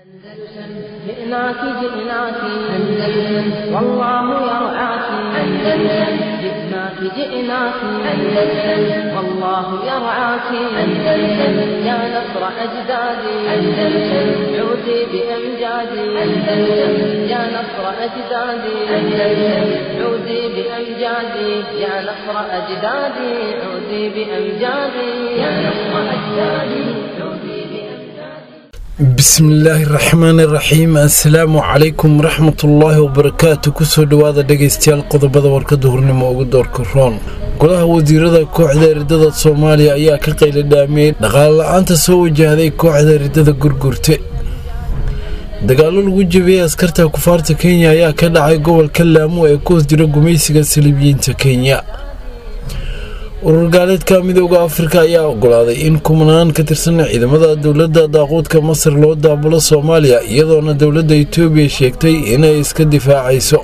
أندلسن جئناك جئناك أندلسن والله يرعاك أندلسن جئناك جئناك أندلسن والله يرعاك أندلسن يا نصر أجدادي أندلسن عودي بأمجادي أندلسن يا نصر أجدادي أندلسن عودي بأمجادي يا نصر أجدادي عودي بأمجادي يا نصر أجدادي عودي بأمجادي bismillaahi raxmaani raxiim assalaamu calaykum waraxmatullaahi wabarakaatu kusoo dhowaada dhegaystayaal qodobada warkada hurnimo ugu doorka roon golaha wasiirada kooxda eridada soomaaliya ayaa ka qayla dhaamiyey dhaqaale la-aanta soo wajahday kooxda eridada gurgurte dagaalo lagu jebiyey askarta kufaarta kenya ayaa ka dhacay gobolka laamo ee ku hoos jira gumaysiga saliibiyiinta kenya urur gaaleedka midooda afrika ayaa ogolaaday in kumanaan ka tirsan ciidamada dowladda daaquudka masar loo daabulo soomaaliya iyadoona dowladda itoobiya sheegtay inay iska difaacayso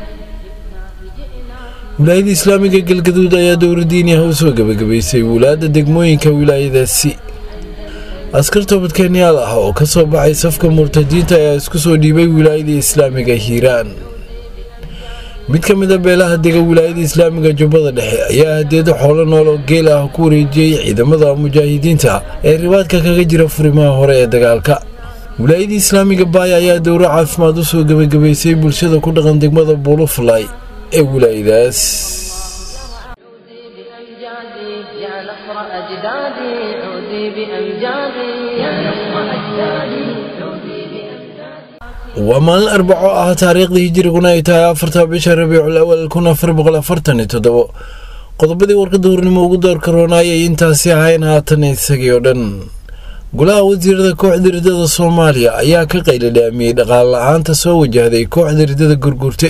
wilaayada islaamiga galgaduud ayaa dowladiiniah u soo gebagabaysay wulaadda degmooyinka wilaayadaasi askar toobadkeenyaal ah oo ka soo baxay safka murtadiinta ayaa isku soo dhiibay wilaayada islaamiga hiiraan mid ka mid a beelaha dega wilaayada islaamiga jubbada dhexe ayaa hadeedo xoolo nool oo geel ah ku wareejiyey ciidamada mujaahidiinta ee ribaadka kaga jira furimaha hore ee dagaalka wilaayada islaamiga baaya ayaa dowro caafimaad u soo gebagabaysay bulshada ku dhaqan degmada buulufalay ee wilaayadaas عودي بأمجادي يا نصر أجدادي عودي بأمجادي يا نصر أجدادي عودي بأمجادي waa maalin arbaco ah taariikhdii hijiriguna ay tahay afarta bisha rabiicul awal kun afar boqol afartan iyo toddobo qodobadii warkada hurnimo ugu doorka roona ayay intaasi ahayn haatan isagii oo dhan golaha wasiirada kooxda ridada soomaaliya ayaa ka qayla dhaamiyey dhaqaale la-aanta soo wajahday kooxda ridada gurgurte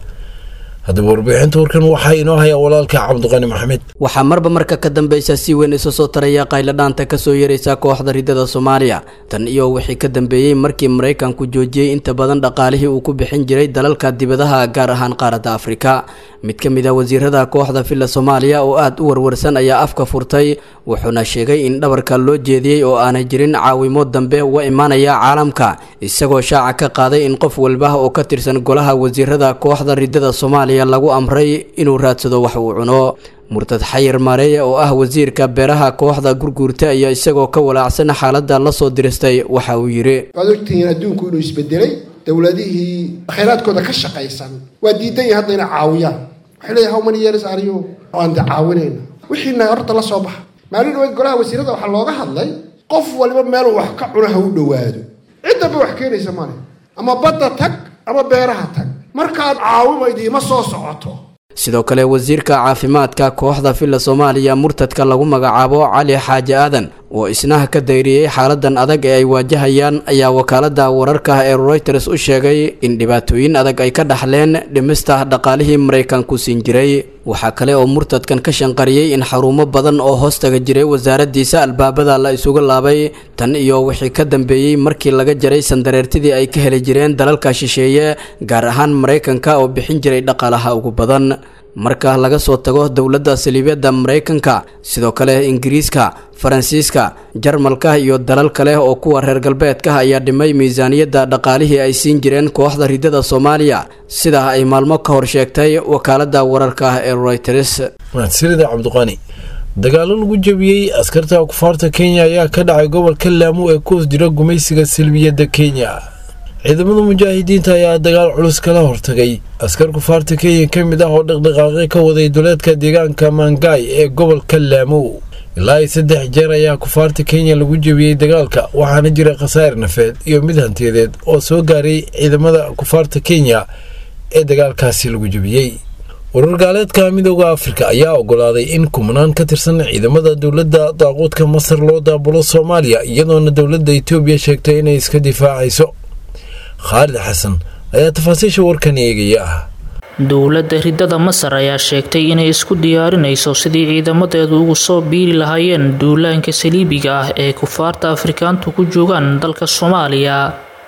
haddaba warbixinta warkan waxaa inoo hayaa walaalka cabdiqani maxamed waxaa marba marka ka dambeysa si weyn isu soo taraya qayladhaanta kasoo yeeraysa kooxda ridada soomaaliya tan iyo wixii ka dambeeyey markii maraykanku joojiyey inta badan dhaqaalihii uu ku bixin jiray dalalka dibadaha gaar ahaan qaaradda afrika mid ka mid a wasiirada kooxda villa soomaaliya oo aada u warwarsan ayaa afka furtay wuxuuna sheegay in dhabarka loo jeediyey oo aanay jirin caawimo dambe uga imaanaya caalamka isagoo shaaca ka qaaday in qof walba oo ka tirsan golaha wasiirada kooxda ridada soomaaliya lagu amray inuu raadsado wax uu cuno murtad xayir maareeye oo ah wasiirka beeraha kooxda gurguurta ayaa isagoo ka walaacsan xaaladda lasoo diristay waxa uu yidhi waad ogtihiin adduunku inuu isbedelay dowladihii khayraadkooda ka shaqaysan waa diidan yahay hadda inay caawiyaan waxay leeyahay how many years are you aan de caawinayna wixiina horta la soo baxa maalin dhaweyd golaha wasiirada waxaa looga hadlay qof waliba meeluu wax ka cuna ha u dhowaado ciddaba wax keenaysa male ama badda tag ama beeraha tag markaad caawimaydi ima soo socoto sidoo kale wasiirka caafimaadka kooxda villa soomaaliya murtadka lagu magacaabo cali xaaji aadan oo isnaha ka dayriyey xaaladan adag ee ay waajahayaan ayaa wakaalada wararka ee reuters u sheegay in dhibaatooyin adag ay ka dhaxleen dhimista dhaqaalihii maraykanku siin jiray waxaa kale oo murtadkan ka shanqariyey in xarumo badan oo hoostaga jiray wasaaradiisa albaabada la isugu laabay tan iyo wixii ka dambeeyey markii laga jaray sandareertidii ay ka heli jireen dalalka shisheeye gaar ahaan maraykanka oo bixin jiray dhaqaalaha ugu badan marka laga soo tago dowladda saliibyada maraykanka sidoo kale ingiriiska faransiiska jarmalka iyo dalal kale oo kuwa reer galbeedka ayaa dhimay miisaaniyadda dhaqaalihii ay siin jireen kooxda ridada soomaaliya sidaa ay maalmo ka hor sheegtay wakaalada wararka ee reuters mahadsanida cabdiqani dagaalo lagu jebiyey askarta kufaarta kenya ayaa ka dhacay gobolka laamo ee ku hoos jira gumaysiga salbiyadda kenya ciidamada mujaahidiinta ayaa dagaal culus kala hortagay askar kufaarta kenya ka mid ah oo dhaqdhaqaaqyo ka waday duleedka deegaanka mangaay ee gobolka laamo ilaa ay saddex jeer ayaa kufaarta kenya lagu jebiyey dagaalka waxaana jira khasaar nafeed iyo mid hantiyadeed oo soo gaaray ciidamada kufaarta kenya ee dagaalkaasi lagu jebiyey urur gaaleedka midooda afrika ayaa ogolaaday in kumanaan ka tirsan ciidamada dowladda daaquudka masar loo daabulo soomaaliya iyadoona dowladda itoobiya sheegtay inay iska difaacayso khaalid xasan ayaa tafaasiisha warkan eegaya ah dowladda ridada masar ayaa sheegtay inay isku diyaarinayso sidii ciidamadeedu ugu soo biiri lahaayeen duulaanka saliibiga ah ee kufaarta afrikaantu ku joogaan dalka soomaaliya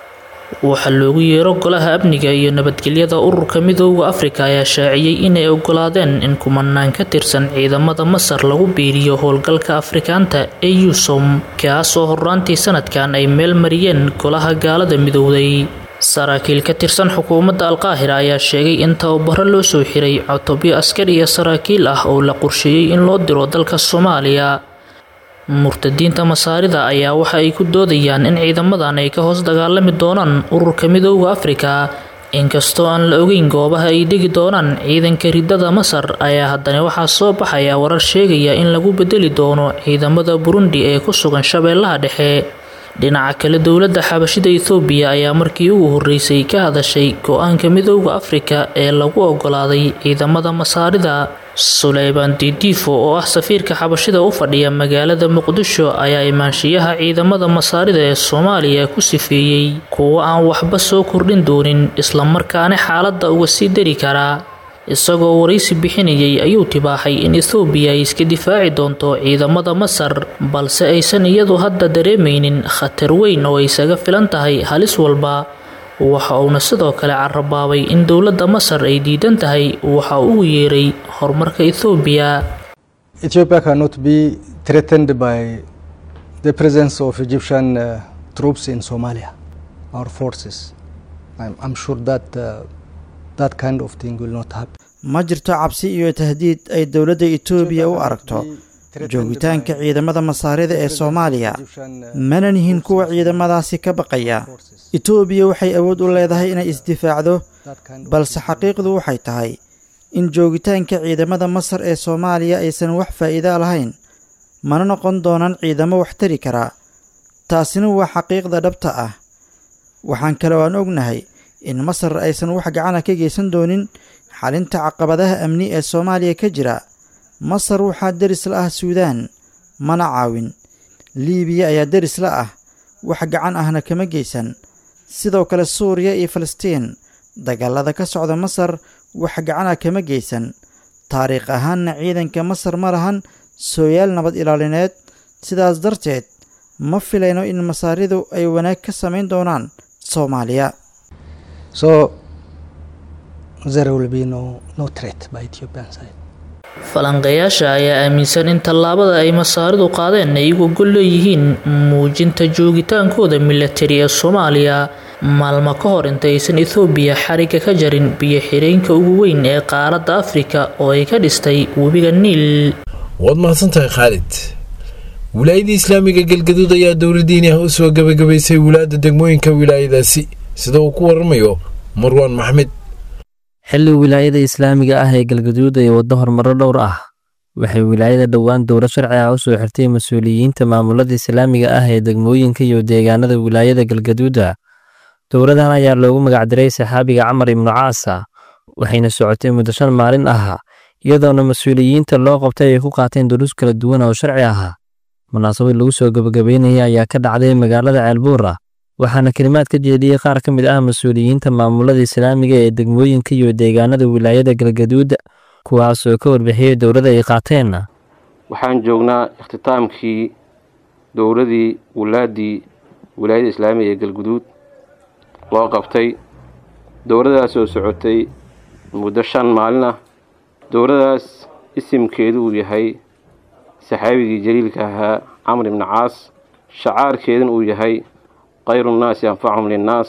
waxaa loogu yeero golaha amniga iyo nabadgelyada ururka midooda afrika ayaa shaaciyey inay ogolaadeen in kumanaan ka tirsan ciidamada masar lagu biiriyo howlgalka afrikaanta ee yusom kaas oo horraantii sanadkan ay meel mariyeen golaha gaalada midowday saraakiil ka tirsan xukuumadda alqaahira ayaa sheegay in tababaro loo soo xiray cutubyo askar iyo saraakiil ah oo la qorsheeyey in loo diro dalka soomaaliya murtadiinta masaarida ayaa waxa ay ku doodayaan in ciidamadan ay ka hoos dagaalami doonaan ururka midooda afrika inkastoo aan la ogeyn goobaha ay degi doonaan ciidanka ridada masar ayaa haddana waxaa soo baxaya warar sheegaya in lagu bedeli doono ciidamada burundi ee ku sugan shabeellaha dhexe dhinaca kale dowladda xabashida ethoobiya ayaa markii ugu horreysay ka hadashay go-aanka midooda afrika ee lagu ogolaaday ciidamada masaarida suleyban didiifo oo ah safiirka xabashida u fadhiya magaalada muqdisho ayaa imaanshiyaha ciidamada masaarida ee soomaaliya ku sifeeyey kuwo aan waxba soo kordhin doonin islamarkaana xaaladda uga sii dari karaa isagoo waraysi bixinayay ayuu tibaaxay in ethoobiya ay iska difaaci doonto ciidamada masar balse aysan iyadu hadda dareemaynin khatar weyn oo isaga filan tahay halis walba waxa uuna sidoo kale carabaabay in dowladda masar ay diidan tahay waxa uu yeeray horumarka ethoobiya Ethiopia cannot be threatened by the presence of Egyptian uh, troops in Somalia, our forces. I'm, I'm sure that uh, that kind of thing will not happen. ma jirto cabsi iyo tahdiid ay dowladda etoobiya u aragto joogitaanka ciidamada masaarida ee soomaaliya mana nihin kuwa ciidamadaasi ka baqaya etoobiya waxay awood u leedahay inay isdifaacdo balse xaqiiqdu waxay tahay in joogitaanka ciidamada masar ee soomaaliya aysan wax faa'iida lahayn mana noqon doonaan ciidamo wax tari karaa taasina waa xaqiiqda dhabta ah waxaan kale oo aan ognahay in masar aysan wax gacana ka geysan doonin xalinta caqabadaha amni ee soomaaliya ka jira masar waxaa deris la ah suudaan mana caawin liibiya ayaa deris la ah wax gacan ahna kama geysan sidoo kale suuriya iyo falastiin dagaalada ka socda masar wax gacana kama geysan taariikh ahaanna ciidanka masar ma lahan sooyaal nabad ilaalineed sidaas darteed ma filayno in masaaridu ay wanaag ka samayn doonaan soomaaliya So there will be no, no threat by Ethiopian side. falanqeeyaasha ayaa aaminsan in tallaabada ay masaaridu qaadeen ay uga gol leeyihiin muujinta joogitaankooda milatari ee soomaaliya maalmo ka hor intaysan ethoobiya xariga ka jarin biyo xireenka ugu weyn ee qaaradda afrika oo ay ka dhistay webiga niil waad mahadsantahay khaalid wilaayadii islaamiga galgaduud ayaa dowladdiini ah u soo gabagabaysay wilaayadda degmooyinka wilaayadaasi sida uu ku waramayo marwaan maxmed xilli wilaayada islaamiga ah ee galgaduud ay waddo horumaro dhowr ah waxay wilaayada dhowaan dowlad sharci ah u soo xirtay mas-uuliyiinta maamulada islaamiga ah ee degmooyinka iyo deegaanada wilaayada galgaduuda dowladan ayaa loogu magacdiray saxaabiga camar ibnu caasa waxayna socotay muddo shan maalin ah iyadoona mas-uuliyiinta loo qabtay ay ku qaateen duruus kala duwan oo sharci ah munaasabad lagu soo gabagabeynaya ayaa ka dhacday magaalada ceelbuura waxaana kelimaad ka jeediyey qaar ka mid ah mas-uuliyiinta maamulada islaamiga ee degmooyinka iyo deegaanada wilaayada galgaduud kuwaasoo ka warbixiyey dowladda ay qaateen waxaan joognaa ikhtitaamkii dowladii wulaadii wilaayada islaamiga ee galguduud loo qabtay dowladaas oo socotay muddo shan maalin ah dowladaas isimkeedu uu yahay saxaabigii jaliilka ahaa camr ibni caas shacaarkeeduna uu yahay khayru nnaasi anfachum linnaas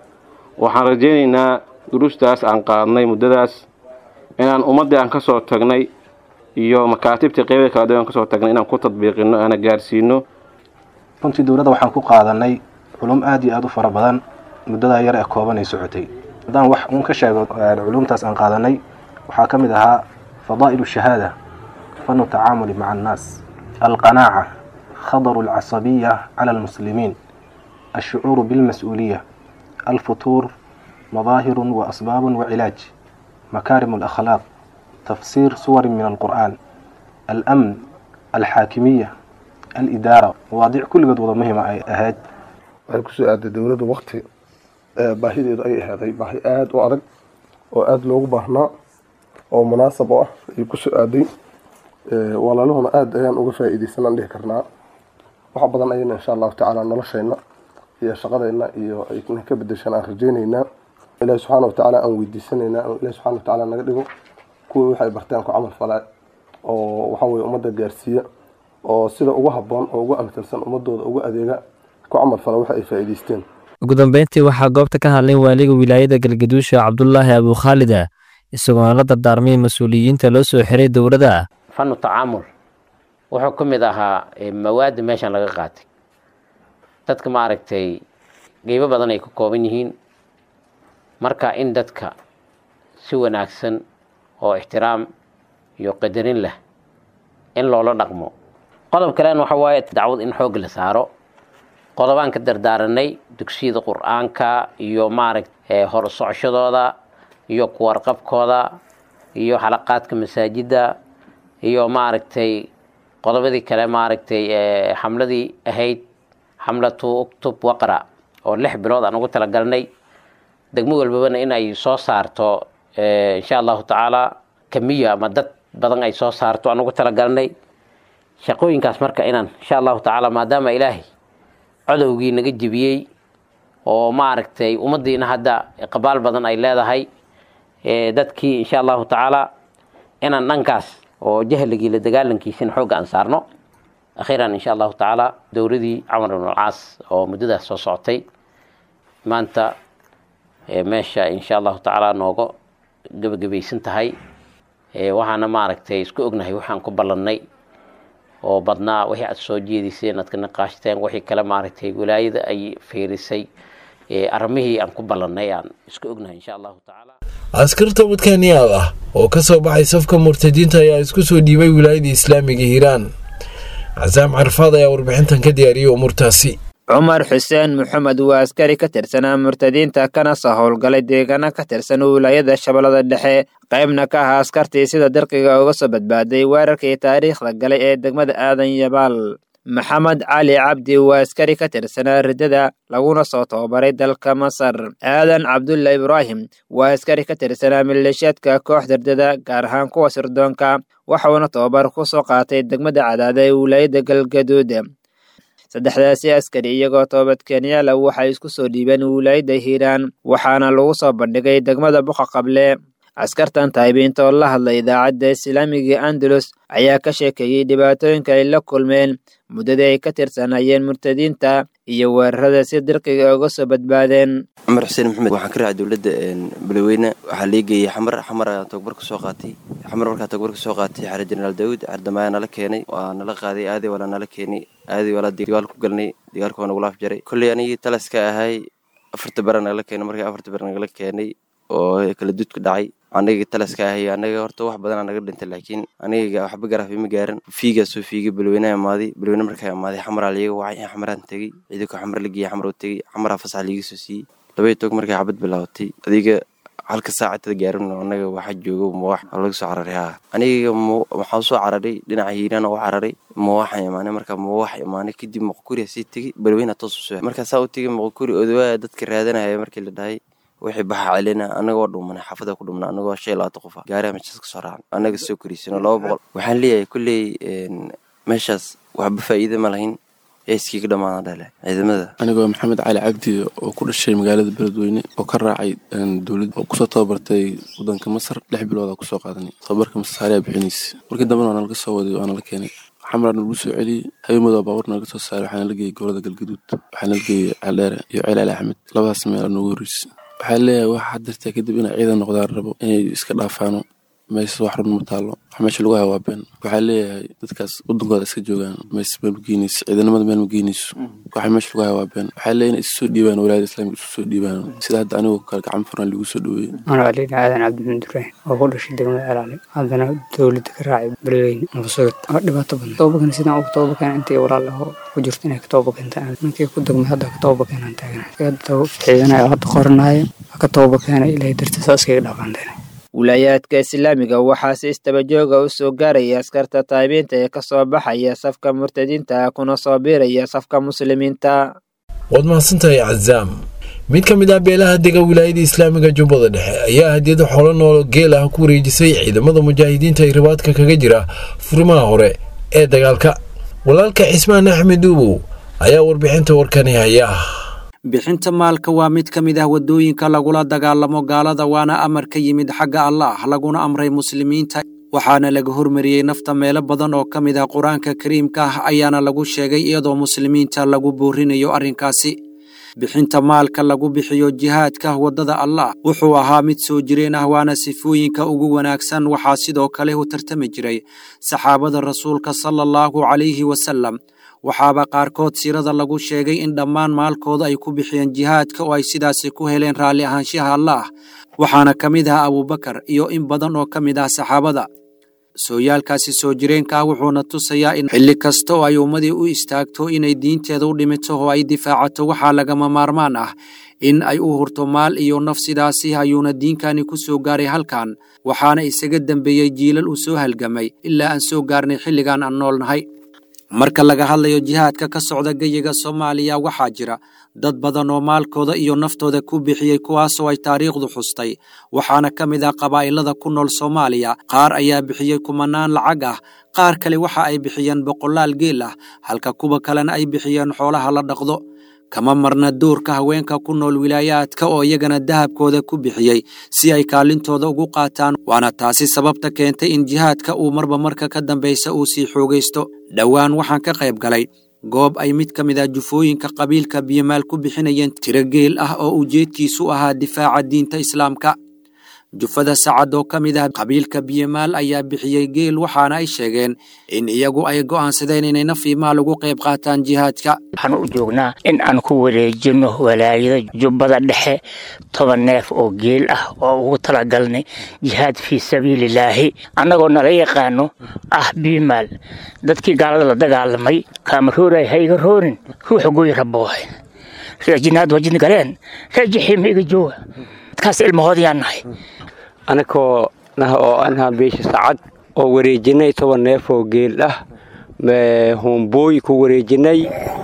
waxaan rajaynaynaa duruustaas aan qaadnay muddadaas inaan ummaddii aan ka soo tagnay iyo makaatibtii qeybada kala duwan aan kasoo tagnay inaan ku tadbiiqino aana gaarsiino runtii dowladda waxaan ku qaadanay culum aad iyo aada u fara badan muddadaa yar ee kooban ay socotay haddaan wax uun ka sheego culumtaas aan qaadanay waxaa ka mid ahaa fadaa'ilu shahaada fanu tacaamuli maca annaas alqanaaca khadaru alcasabiya cala almuslimiin الشعور بالمسؤولية الفطور مظاهر وأسباب وعلاج مكارم الأخلاق تفسير سور من القرآن الأمن الحاكمية الإدارة مواضيع كل قد وضع مهمة أهاد waxay kusoo aaday dowladdu wakti baahideedu ay ahaaday baahi aada u adag oo aada loogu baahnaa oo munaasab u ah ayay kusoo aaday walaaluhuna aada ayaan uga faa'iidaysanaan dhihi karnaa wax badan ayayna insha allahu tacaala noloshayna iyo shaqadeenna iyo ay ka bedeshaan aan rajaynaynaa ilaahi subxaana watacaala aan weydiisanaynaa oo ilahi subxana watacaala naga dhigo kuwii waxay barteen ku camal falaa oo waxa weye ummadda gaarsiiya oo sida ugu habboon oo ugu amtalsan ummadooda ugu adeega ku camal fala waxa ay faa'iidaysteen ugu dambeyntii waxaa goobta ka hadlay waaliga wilaayada galgaduusha cabdulaahi abukhaalida isagoona la dardaarmay mas-uuliyiinta loo soo xiray dowladda fanu tacaamul wuxuu ka mid ahaa mawaadda meeshan laga qaatay dadka maaragtay qeybo badan ay ka kooban yihiin marka in dadka si wanaagsan oo ixtiraam iyo qadarin leh in loola dhaqmo qodob kalena waxa waaye dacwad in xoog la saaro qodobaan ka dardaaranay dugsiyada qur-aanka iyo maaragta hor socoshadooda iyo kuwarqabkooda iyo xalaqaadka masaajidda iyo maaragtay qodobadii kale maaragtay xamladii ahayd xamlatu uktub waqra oo lix bilood aan ugu talagalnay degmo walbabana in ay soo saarto insha allahu tacaala kamiya ama dad badan ay soo saarto aan ugu talagalnay shaqooyinkaas marka inaan insha allahu tacaala maadaama ilaahay codowgii naga jebiyey oo maaragtay ummaddiina hadda qabaal badan ay leedahay dadkii insha allahu tacaala inaan dhankaas oo jahligii la dagaalankiisina xoogga aan saarno akhiiran insha allahu tacaala dowladii camar ibn alcaas oo muddadaas soo socotay maanta meesha insha allahu tacaala nooga gebagabaysan tahay waxaana maaragtay isku ognahay waxaan ku ballannay oo badnaa wixii aad soo jeediseen aad ka naqaashteen wixii kale maaragtay wilaayada ay fiirisay arrimihii aan ku ballannay aan isku ognahay insha allahu tacaala askarta wadkaaniyaal ah oo ka soo baxay safka murtadiinta ayaa isku soo dhiibay wilaayada islaamiga hiiraan casaam carfaad ayaa warbixintan ka diyaariyey umuurtaasi cumar xuseen maxamed waa askari ka tirsanaa murtadiinta kana soo howlgalay deegaano ka tirsan wilaayada shabeellada dhexe qaybna ka ahaa askartii sida dirqiga uga soo badbaaday weerarkii taariikhda galay ee degmada aadan yabaal maxamed cali cabdi waa askari ka tirsanaa riddada laguna soo tababaray dalka masar aadan cabdulla ibraahim waa askari ka tirsanaa maleeshiyaadka kooxda riddada gaar ahaan kuwa sirdoonka waxuuna tababar ku soo qaatay degmada cadaada ee wilaayada galgaduud saddexdaasi askari iyagoo toobadkeenyaala waxay isku soo dhiibeen wilaayadda hiiraan waxaana lagu soo bandhigay degmada buqa qable askartan taabiinta oo la hadlay idaacadda islaamiga andalus ayaa ka sheekeeyey dhibaatooyinka ay la kulmeen muddadii ay ka tirsanayeen murtadiinta iyo weerarada si dirqiga uga soo badbaadeen cumar xuseen maxamed waxaan ka raacay dowladda balweyne waxaa lii geeyey xamar xamar ayaan toogbar ka soo qaatay xamar markaa toogbar ka soo qaatay xare jenaraal daawud cardamaayaa nala keenay waa nala qaaday aadii walaa nala keenay aadii walaa dagaal ku galnay dagaalka waa nagula afjaray kolley anigii talaska ahay afarta bara nagala keenay markii afarta bara nagala keenay oo kala dudku dhacay aniga talaska ahay anaga horta wax badanaa naga dhintay laakiin aniga waxba garaafi ma gaaran fiigaa soo fiigay balweynaha imaaday balweyne markaa imaaday xamaraa liiga wacay in xamaraan tegey ciidanka xamar la geeyey xamar u tegey xamaraa fasax liiga soo siiyey labay toog markay xabad bilaabatay adiga halka saacadada gaarin anaga waxaa joogo mawaax laga soo cararay haa aniga waxaan soo cararay dhinaca hiiraan u cararay mawaaxan imaanay markaa mawaax imaanay kadib moqokuriya sii tegey balweyna toos usoo markaa saa u tegey moqokuri odawaa dadka raadanaya markii la dhahay wixii baxa celina anagoo dhumanay xaafada ku dhumna anagoo shan iyo labaatan qof ah gaariha meeshaas ka soo raacan anaga soo koriisano laba boqol waxaan leeyahay kulley meeshaas waxba faa'iida ma lahayn ee iskiiga dhammaana dhale ciidamada anigoo maxamed cali cabdi oo ku dhashay magaalada beledweyne oo ka raacay dowlad oo kusoo tababartay wadanka masar lix bilood aa kusoo qaadanay tababarka masaariyaa bixinaysa markii dambena waa nalaga soo waday waa nala keenay xamraa nagu soo celiyey habeenmooda baabuur naga soo saaray waxaa nala geeyey gobolada galgaduud waxaa nala geeyey caldheere iyo ceel ali axmed labadaas meel noogu horreysay waxaa leeyahay waxa hadirtaa kadib inay ciidan noqdaan rabo inay iska dhaafaano meesas wax run ma taallo wax meesha lagu hayo waa been waxaa leeyahay dadkaas wadankooda iska joogaan mees meel ma geynayso ciidanimada meel ma geynayso waxa meesha lagu hayo waa been waxaa leeyahay inay isu soo dhiibaan walaayada islaamika isu soo dhiibaan sida hadda anigu kale gacan furan lagu soo dhaweeyey anaa aliina aadan cabdimin duraahin oo ku dhashay degmada celaali haddana dowladda ka raacay beledweyne nabasugad waa dhibaato badan tobabakan sidaan uga tobabakan intii walaal aho ku jirto inay ka tobabakeenta ninkii ku degmay hadda ka tobabakenaan taagana hadda ciidanaya hadda qoranaya ka tobabakeena ilaahay dartiisa iskaga dhaafaanteena wilaayaadka islaamiga waxaa si istabajooga u soo gaaraya askarta taabiinta ee ka soo baxaya safka murtadiinta kuna soo biiraya safka muslimiinta waad mahadsantahay cazaam mid ka mid ah beelaha dega wilaayada islaamiga jubbada dhexe ayaa hadiyada xoolo noolo geel ah ku wareejisay ciidamada mujaahidiinta ee ribaadka kaga jira furimaha hore ee dagaalka walaalka cismaan axmed uubow ayaa warbixinta warkani haya bixinta maalka waa mid ka mid ah waddooyinka lagula dagaalamo gaalada waana amar ka yimid xagga allaah laguna amray muslimiinta waxaana laga hormariyey nafta meelo badan oo ka mid ah qur-aanka kariimka ah ayaana lagu sheegay iyadoo muslimiinta lagu boorinayo arrinkaasi bixinta maalka lagu bixiyo jihaadka waddada allah wuxuu ahaa mid soo jireen ah waana sifooyinka ugu wanaagsan waxaa sidoo kale u tartami jiray saxaabada rasuulka sala allahu calayhi wasalam waxaaba qaarkood siirada lagu sheegay in dhammaan maalkooda ay ku bixiyeen jihaadka oo ay sidaasi ku heleen raalli ahaanshaha allaah waxaana ka mid ah abuubakar iyo in badan oo ka mid ah saxaabada sooyaalkaasi soo jireenka ah wuxuuna tusayaa in xilli kasta oo ay ummadii u istaagto inay diinteeda u dhimito oo ay difaacato waxaa lagama maarmaan ah in ay u hurto maal iyo naf sidaasi ayuuna diinkani ku soo gaaray halkan waxaana isaga dembeeyey jiilal uu soo halgamay ilaa aan soo gaarnay xilligan aan noolnahay marka laga hadlayo jihaadka ka socda geyiga soomaaliya waxaa jira dad badan oo maalkooda iyo naftooda ku bixiyey kuwaasoo ay taariikhdu xustay waxaana ka mid ah qabaa'ilada ku nool soomaaliya qaar ayaa bixiyey kumanaan lacag ah qaar kale waxa ay bixiyeen boqolaal geel ah halka kuwa kalena ay bixiyeen xoolaha la dhaqdo kama marna doorka haweenka ku nool wilaayaadka oo iyagana dahabkooda ku bixiyey si ay kaalintooda ugu qaataan waana taasi sababta keentay in jihaadka uu marba marka ka dambaysa uu sii xoogaysto dhowaan waxaan ka qayb galay goob ay mid ka mid ah jufooyinka qabiilka biyomaal ku bixinayeen tiro geel ah oo ujeedkiisu ahaa difaaca diinta islaamka jufada sacad oo ka mid ah qabiilka biyomaal ayaa bixiyey geel waxaana ay sheegeen in iyagu ay go'aansadeen inay naf iyo maal ugu qayb qaataan jihaadka waxaan u joognaa in aan ku wareejino walaayada jubbada dhexe toban neef oo geel ah oo ugu talagalnay jihaad fii sabiililaahi annagoo nala yaqaano ah biimaal dadkii gaalada la dagaalamay kaama rooray ha iga roorin ruuxa gooyi raboohe reejinaad wajin galeen reejixiima iga jooga dadkaas ilmahoodayaan nahay anakoo nah oo anhaa beesha sacad oo wareejinay toban neef oo geel ah hombooy ku wareejinay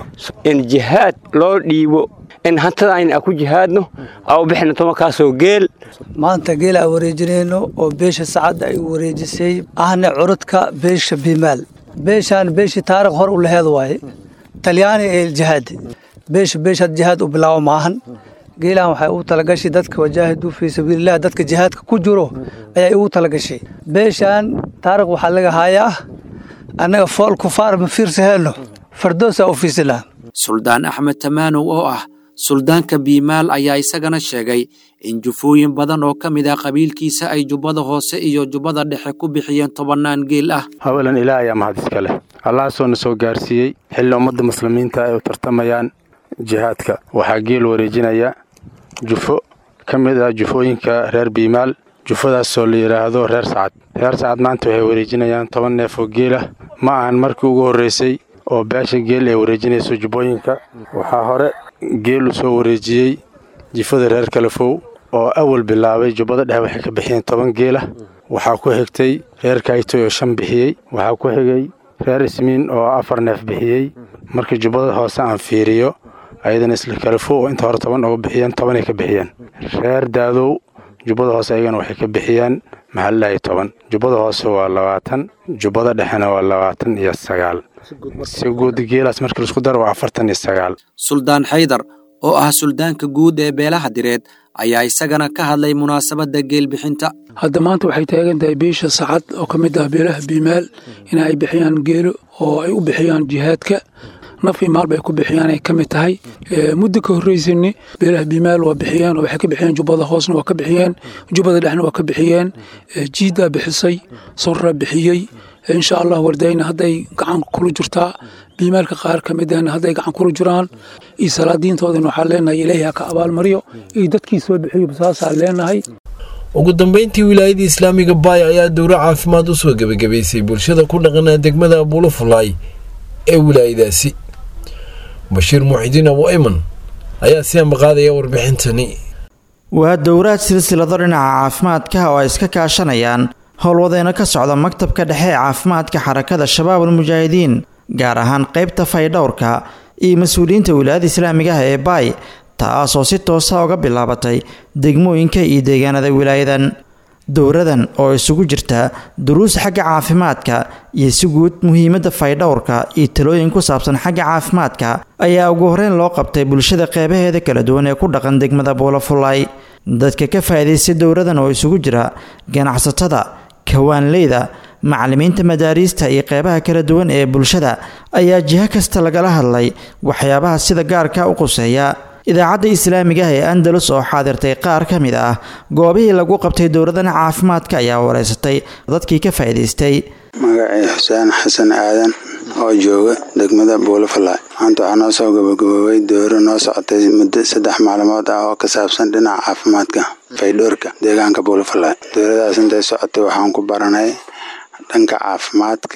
in jihaad loo dhiibo in hantada ayna ku jihaadno au bixina tobankaasoo geel maanta geel aan wareejinayno oo beesha sacadda ay wareejisay ahna curudka beesha bimaal beeshaan beeshii taarikh hor u laheed waaye talyaani ee jihaadi beesha beeshaad jihaad u bilaabo maahan geelaan waxay ugu talagashay dadka wajaahiduu fii sabiililah dadka jihaadka ku jiro ayay ugu talagashay beeshaan taarikh waxaa laga haayaa annaga fool kufaar ma fiirsaheeno fardoosa u fiisinaa suldaan axmed tamaanow oo ah suldaanka biimaal ayaa isagana sheegay in jufooyin badan oo ka mid ah qabiilkiisa ay jubbada hoose iyo jubbada dhexe ku bixiyeen tobannaan geel ah hawelan ilaah ayaa mahad iska leh allahaasoo na soo gaarsiiyey xilli ummadda muslimiinta ay u tartamayaan jihaadka waxaa geel wareejinaya jufo ka mid ah jufooyinka reer biimaal jufadaasoo la yidhaahdo reer sacad reer sacad maanta waxay wareejinayaan toban neef oo geel ah ma ahan markii ugu horraysay oo beesha geel ay wareejinayso jubbooyinka waxaa hore geel u soo wareejiyey jifada reer kalafow oo awal bilaabay jubbada dhexe waxay ka bixiyeen toban geel ah waxaa ku xigtay reer kaytoy oo shan bixiyey waxaa ku xigay reer ismiin oo afar neef bixiyey markii jubbada hoose aan fiiriyo ayadana isla kalafow oo inta hore toban uga bixiyeen tobanay ka bixiyeen reer daadow jubbada hoose ayagana waxay ka bixiyeen maxalilaahi toban jubbada hoose waa labaatan jubbada dhexena waa labaatan iyo sagaal si guud geelaas markii laisku daro waa afartan iyo sagaal suldaan xaydar oo ah suldaanka guud ee beelaha direed ayaa isagana ka hadlay munaasabadda geelbixinta hadda maanta waxay taagan tahay beesha sacad oo ka mid ah beelaha biimaal in ay bixiyaan geelo oo ay u bixiyaan jihaadka nafii maal bay ku bixiyaan ay ka mid tahay muddo ka horreysani beelaha biimaal waa bixiyeen oo waxay ka bixiyeen jubbada hoosna waa ka bixiyeen jubbada dhexna waa ka bixiyeen jiidaa bixisay sorraa bixiyey insha allah wardayna hadday gacan kula jirtaa biimaalka qaar ka midana hadday gacan kula jiraan iyo salaadiintoodana waxaan leenahay ilaahi ha ka abaalmariyo iyo dadkii soo bixiyo saasaan leenahay ugu dambeyntii wilaayadda islaamiga baay ayaa dowro caafimaad u soo gebagabaysay bulshada ku dhaqana degmada abuulafulaay ee wilaayadaasi bashiir muuxidiin abu ayman ayaa si ambaqaadaya warbixintani waa dowraad silsilado dhinaca caafimaadka oo ay iska kaashanayaan howlwadeeno ka socda maktabka dhexe ee caafimaadka xarakada shabaabul mujaahidiin gaar ahaan qaybta faydhowrka iyo mas-uuliyiinta wilaayada islaamiga ah ee baay taasoo si toosa uga bilaabatay degmooyinka iyo deegaanada wilaayadan dowradan oo isugu jirta duruus xagga caafimaadka iyo si guud muhiimadda faydhowrka iyo talooyin ku saabsan xagga caafimaadka ayaa ugu horeyn loo qabtay bulshada qeybaheeda kala duwan ee ku dhaqan degmada buulafulay dadka ka faa'iidaystay dowradan oo isugu jira ganacsatada kawaanleyda macallimiinta madaariista iyo qeybaha kala duwan ee bulshada ayaa jiho kasta lagala hadlay waxyaabaha sida gaarka u quseeya idaacadda islaamiga ah ee andalus oo xaadirtay qaar ka mid ah goobihii lagu qabtay dowladan caafimaadka ayaa wareysatay dadkii ka faa'iidaystay magacii xuseen xasan aadan oo jooga degmada buulafalay maanta waxaa noo soo gabagaboobay dowro noo socotay muddo saddex maalmood ah oo ka saabsan dhinaca caafimaadka faydhoorka deegaanka buulafalay dowladaas intay socotay waxaan ku baranay dhanka caafimaadka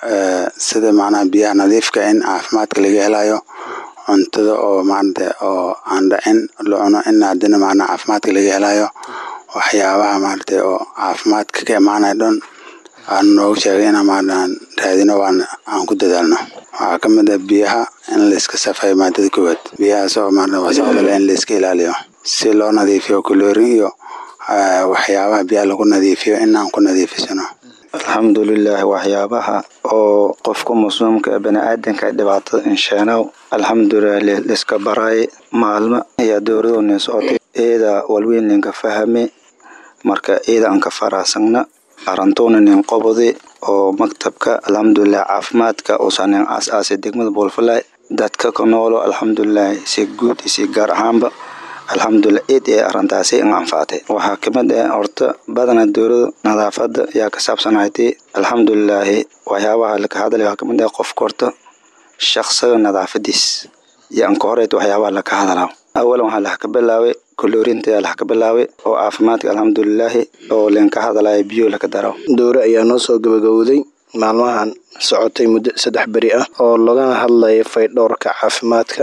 sida macnaha biyaha nadiifka in caafimaadka laga helayo cuntada oo maarata oo aan dhacin la cuno in haddana macnaha caafimaadka laga helayo waxyaabaha maarata oo caafimaadka ka imaanaya dhan aan noogu sheegay inaan maarata raadino waan aan ku dadaalno waxaa ka mid ah biyaha in layska safeeyo maadada koowaad biyahaas oo maarata wasaqdale in layska ilaaliyo si loo nadiifiyo kuloorin iyo waxyaabaha biyaha lagu nadiifiyo in aan ku nadiifisano alxamdulilah waxyaabaha oo qofka muslimka ee baniaadanka dhibaatada insheenow alxamdulilah liska baraay maalmo ayaa dowladoonin socotay eeda walweyn ninka fahame marka eeda aan ka faraasagna arantoona nin qobode oo maktabka alxamdulilah caafimaadka uusan nin aas-aasay degmada boolfalay dadka ka noolo alxamdulilah si guud iyo si gaar ahaanba alxamdulilah eed ee arintaasi in anfaatay waxaa kamid ah horta badana dowlada nadaafada ayaa ka saabsanaytay alxamdulilaahi waxyaabaha laka hadlay waxaa kamid ah qofka horta shaqsiga nadaafadiis iyo anka horeet waxyaabaha laka hadlaa awalan waxaa lax ka bilaabay koloorinta ayaa lax ka bilaabay oo caafimaadka alxamdulilaahi oo leenka hadlaya biyo laka daro dowre ayaa noo soo gabagowday maalmahan socotay muddo saddex beri ah oo lagana hadlaya faydhowrka caafimaadka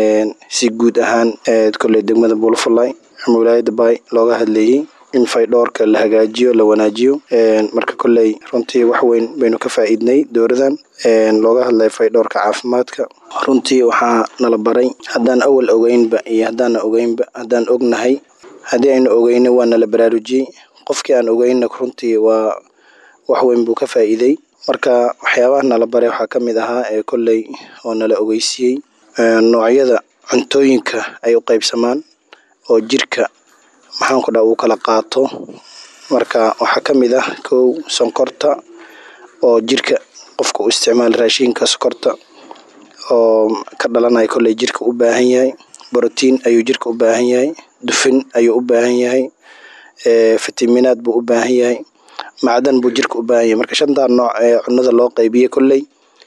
si guud ahaan koley degmada buulafulay ama wilaayada baay looga hadlayey in faydhowrka la hagaajiyo la wanaajiyo marka koley runtii wax weyn baynu ka faa'iidnay dowladan looga hadlaya faydhowrka caafimaadka runtii waxaa nala baray haddaan awal ogeynba iyo haddaana ogeynba haddaan ognahay haddii aynu ogeyna waa nala baraarujiyey qofkii aan ogeyna runtii waa wax weyn buu ka faa'iiday marka waxyaabaha nala baray waxaa ka mid ahaa ee kolley oo nala ogeysiiyey noocyada cuntooyinka ay u qaybsamaan oo jirka maxaanku dhaa uu kala qaato marka waxaa ka mid ah kow sonkorta oo jirka qofka u isticmaala raashinka sokorta oo ka dhalanaya kolley jirka u baahan yahay brotiin ayuu jirka u baahan yahay dufin ayuu u baahan yahay fitaminaad buu u baahan yahay macdan buu jirka u baahan yahay marka shantaa nooc ee cunada loo qaybiyey kolley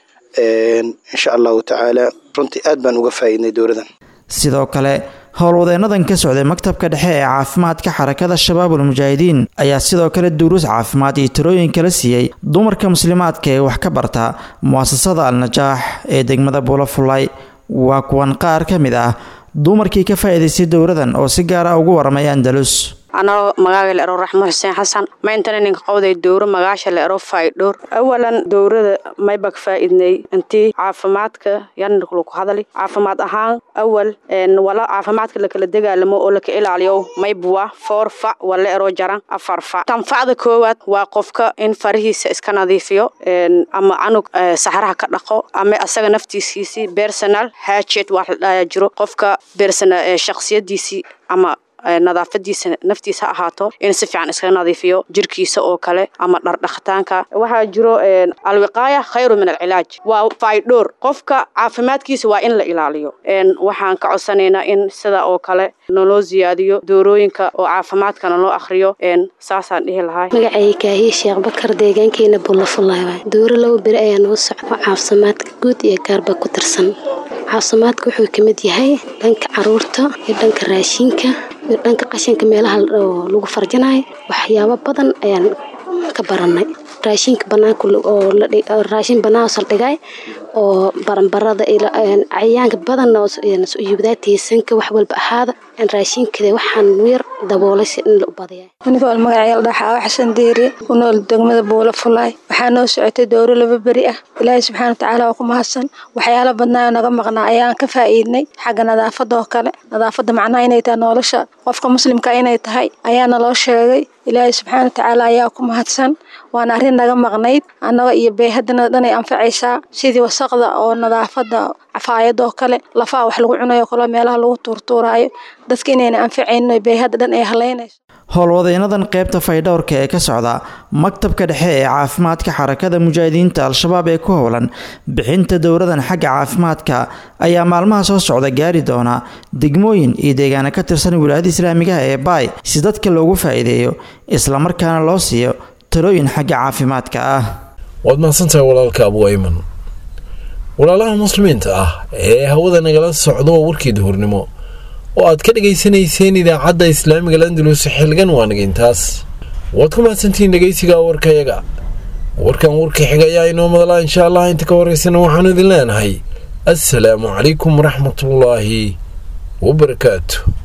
insha allahu tacaala runtii aad baan uga faa'iidnay dowladan sidoo kale howlwadeennadan ka socday maktabka dhexe ee caafimaadka xarakada shabaabul mujaahidiin ayaa sidoo kale duruus caafimaad iyo tirooyin kala siiyey dumarka muslimaadka ee wax ka barta mu'asasada al-najaax ee degmada buulafulay waa kuwan qaar ka mid ah dumarkii ka faa'iidaystay dowladan oo si gaara ugu waramay andalus anoo magaaga la ero raxmo xuseen xasan mayntana ninka qowday dowro magaasha la ero faydhowr awalan dowrada maybak faa'iidnay intii caafimaadka yanlaku hadali caafimaad ahaan awal wala caafimaadka lakala dagaalamo oo laka ilaaliyo maybuwa foor fac wala ero jaran afar fac tanfacda koowaad waa qofka in farihiisa iska nadiifiyo ama canug saxraha ka dhaqo ama asaga naftiisiisii personal hajet wax la dhaaya jiro qofka personal shakhsiyadiisii ama nadaafadiisa naftiisa ha ahaato in si fiican iskaga nadiifiyo jirkiisa oo kale ama dhardhaqitaanka waxaa jiro alwiqaaya khayru min alcilaaj waa faydhowr qofka caafimaadkiisa waa in la ilaaliyo waxaan ka codsanaynaa in sida oo kale naloo siyaadiyo doorooyinka oo caafimaadkana loo akhriyo saasaan dhihi lahaa magacay kaahiye sheekh bakar deegaankeena bullafulaay dooro laba beri ayaa noo socda caafimaadka guud iyo gaarba ku tirsan caafimaadka wuxuu ka mid yahay dhanka caruurta iyo dhanka raashinka iyo dhanka qashinka meelaha oo lagu farjanayo waxyaabo badan ayaan ka baranay raashinka banaanka oo raashin banaan saldhigay oo baranbarada cayayaanka badan yubdaatiisanka wax walba ahaada raashinkada waxaan yar daboolay si in la u badiya anigoo magacayal dhaxaawa xasan diiri ku nool degmada buula fulaay waxaa noo socotay dowro laba beri ah ilaahay subxaana watacaala waa ku mahadsan waxyaala badnaa naga maqnaa ayaan ka faa'iidnay xagga nadaafada oo kale nadaafada macnaha inay tahay nolosha qofka muslimka inay tahay ayaana loo sheegay ilaahay subxaana watacaala ayaa ku mahadsan waana arrin naga maqnayd annaga iyo beehadana dhan ay anfacaysaa sidii wasaqda oo nadaafada cafaayada oo kale lafaha wax lagu cunayo kale meelaha lagu tuurtuuraayo dadka inayna anfacaynin beehada dhan ay halaynayso howlwadeenadan qaybta faydhowrka ee ka socda maktabka dhexe ee caafimaadka xarakada mujaahidiinta al-shabaab ee ku howlan bixinta dowradan xagga caafimaadka ayaa maalmaha soo socda gaari doona degmooyin iyo deegaana ka tirsan wilaayada islaamigaha ee baay si dadka loogu faa'iideeyo islamarkaana loo siiyo talooyin xagga caafimaadka ah waad mahadsantahay walaalka abu ayman walaalaha muslimiinta ah ee hawada nagala socdo warkii duhurnimo oo aad ka dhegaysanayseen idaacadda islaamiga landalus xilgan waanaga intaas waad ku mahadsantihiin dhegaysiga warkayaga warkan warka xiga ayaa inoo madalaa insha allah inta ka horeysana waxaanu idin leenahay assalaamu calaykum waraxmatullaahi wabarakaatu